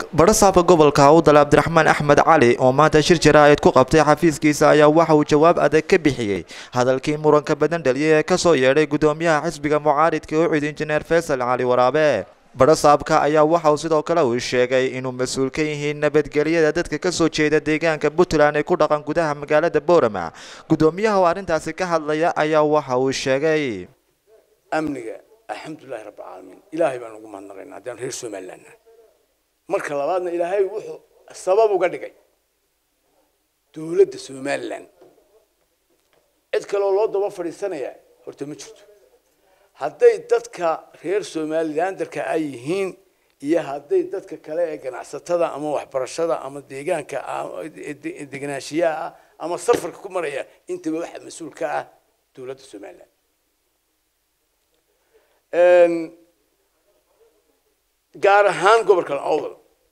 badhasaabka gobolka awdal cabdiraxmaan axmed cali oo maanta shir jaraa'id ku qabtay xafiiskiisa ayaa waxa uu jawaab adag ka bixiyey hadalkii muranka badan dhaliyay ee kasoo yeedhay gudoomiyaha xisbiga mucaaridka u cid injineer faysal cali waraabe badhasaabka ayaa waxa uu sidoo kale uu sheegay inuu mas-uul ka yihiin nabadgelyada dadka kasoo jeeda deegaanka puntland ee ku dhaqan gudaha magaalada boorama gudoomiyaha oo arrintaasi ka hadlaya ayaa waxa uu sheegay amniga alxamdulilahi rabbilcaalamiin ilaahay baan ugu mahadnaqaynaa haddaan reer somaliland nahay marka labaadna ilaahay wuxuu sabab uga dhigay dowladda somaliland cid kaleoo loo daba fadhiisanaya horta ma jirto hadday dadka reer somalilandarka ay yihiin iyo hadday dadka kale ee ganacsatada ama waxbarashada ama deegaanka degenaanshiyaha ah ama safarka ku maraya intaba waxa mas-uul ka ah dowladda somaliland gaar ahaan gobolka awdal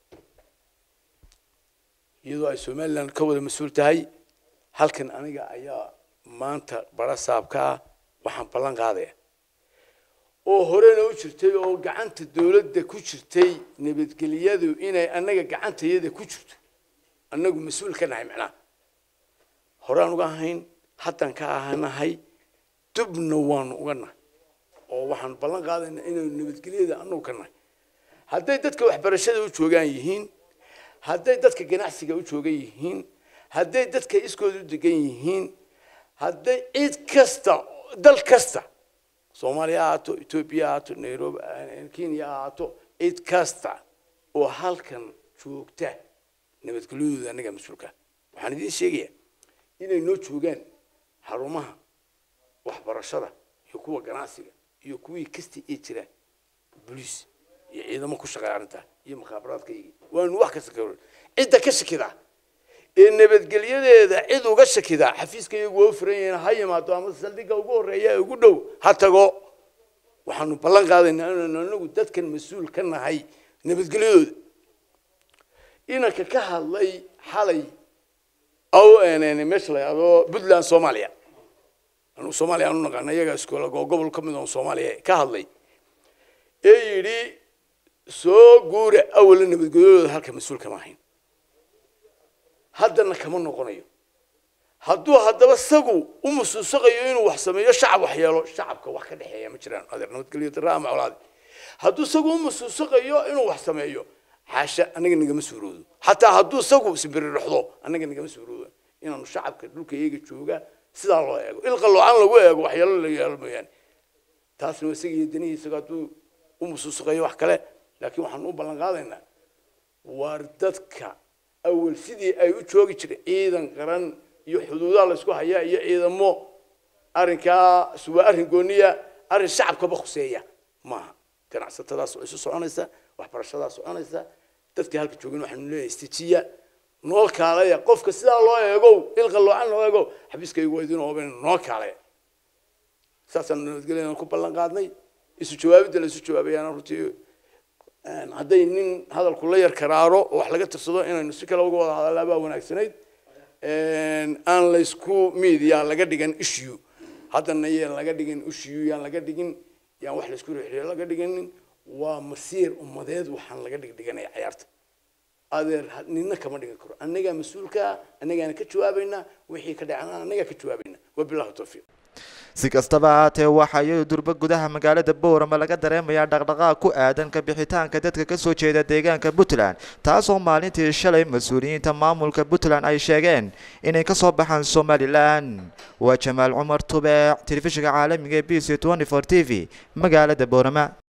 iyadoo ay somaliland ka wada mas-uul tahay halkan aniga ayaa maanta barasaabka ah waxaan ballan qaadaya oo horena u jirtay oo gacanta dowladda ku jirtay nabadgelyadu inay annaga gacantayada ku jirto annagu mas-uul ka nahay macnaha horaan uga ahayn haddaan ka ahanahay dubna waanu uga nahay oo waxaan ballan qaadaynaa inaynu nabadgelyada annagu ka nahay hadday dadka waxbarashada u joogaan yihiin hadday dadka ganacsiga u joogan yihiin hadday dadka iskooda u degan yihiin hadday cid kasta dal kasta soomaaliya ha ahaato etoobiya ha ahaato nairobi kenya ha ahaato cid kasta oo halkan joogta nabadgelyadooda annaga mas-uulka waxaan idiin sheegayaa inay noo joogaan xarumaha waxbarashada iyo kuwa ganacsiga iyo kuwii kasta ee jira boliis iyo ciidamo ku shaqeeya arrintaa iyo mukhaabaraadkaygi waanu wax kasta ka cidda ka shakida ee nabadgelyadeeda cid uga shakida xafiiska iyagu waa u furan yahiin ha yimaado ama saldhigga ugu horreeya ee ugu dhow ha tago waxaanu ballan qaadaynaa inaanu anagu dadkan mas-uul ka nahay nabadgelyadooda inanka ka hadlay xalay aw meesha la yidhahdo puntland soomaaliya anu soomaaliya aanu naqaana iyaga iskoola oo gobol ka mid oo soomaaliya ka hadlay ee yidhi soo guura awala nabadgelyadooda halka mas-uul kama ahayn haddana kama noqonayo hadduu haddaba sagu u musuusaqayo inuu wax sameeyo shacab wax yeelo shacabka wax ka dhexeeya ma jiraan adeer nabadgelyo daraa ama colaadi hadduu sagu u musuusaqayo inuu wax sameeyo xaasha annaga nagama suuroodo xataa hadduu sagu sibiri dhexdo annaga nagama suuroodo inaanu shacabka dhulka iyaga jooga sidaa loo eego ilqaloocan lagu eego waxyeelo la yeelo mooyaane taasna isaga iyo danihi isaga hadduu u musuusaqayo wax kale laakiin waxaanu u ballan qaadaynaa waar dadka awal sidii ay u joogi jireen ciidan qaran iyo xuduudaha laysku hayaa iyo ciidamo arrinkaa waa arrin gooniya arrin shacabkaba khuseeya maaha ganacsatadaas oo isu soconaysa waxbarashadaa soconaysa dadkii halka joogin waxaanu leeyahay istijiya noo kaalaya qofka sidaa loo eegow ilqa loocan loo eego xabiiskaygu waa idin ooben noo kaalaya saasaan nabadgelyana ku ballan qaadnay isu jawaabidda la isu jawaabayaana runtii hadday nin hadalku la yar karaaro oo wax laga tirsado inaynu si kale uga wada hadallaa baa wanaagsanayd aan laysku media laga dhigan issue haddana yaan laga dhigin issue yaan laga dhigin yaan wax laysku rixriyo laga dhiginin waa masiir ummadeed waxaan laga dhigdhiganaya cayaarta adeer nina kama dhigan karo annagaa mas-uulka annagaana ka jawaabaynaa wixii ka dhacana annagaa ka jawaabaynaa wabillahi tawfiiq si kastaba ahaatee waxaa iyadu durba gudaha magaalada boorama laga dareemayaa dhaqdhaqaaq ku aadan ka bixitaanka dadka kasoo jeeda deegaanka puntland taasoo maalintii shalay mas-uuliyiinta maamulka puntland ay sheegeen inay kasoo baxaan somalilan waa jamaal cumar tubeec telefishinka caalamiga e b c t v magaalada boorama